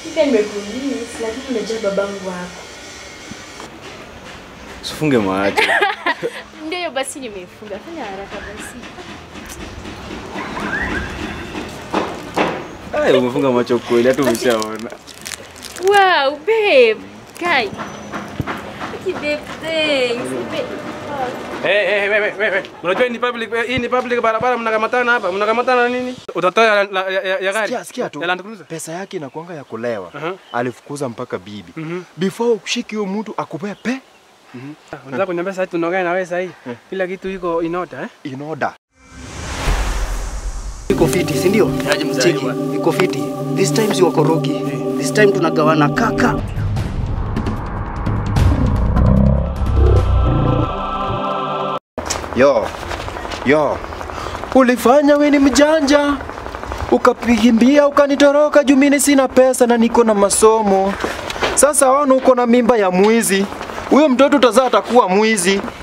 Pia nimekuuliza lakini unajua babangu wako. Usifunge macho. Ndio hiyo basi nimefunga. Fanya haraka basi. Ai, umefunga macho kweli hata umeshaona. Wow, babe. Kai. Okay, babe, thanks. Babe. Hey, hey, hey, hey, hey, hey. Unajua hii ni public, hii ni public barabara mnakamatana hapa. Mnakamatana nini? Utatoa ya, ya, ya, ya gari. Sikia, sikia tu. Ya Land Cruiser. Pesa yake inakuanga ya kulewa. Aha. Alifukuza mpaka bibi. Mhm. Before ushiki huyo mtu akupee pe Unataka kuniambia sasa tunaongea na wewe sasa hii. Kila kitu iko in order eh? in order. Iko fiti, si ndio? Cheki, iko fiti. This time si wakorogi. This time tunagawana kaka. Yo. Yo. Ulifanya we ni mjanja. Ukapigimbia ukanitoroka juu mimi sina pesa na niko na masomo. Sasa wana uko na mimba ya mwizi. Huyo mtoto utazaa atakuwa mwizi.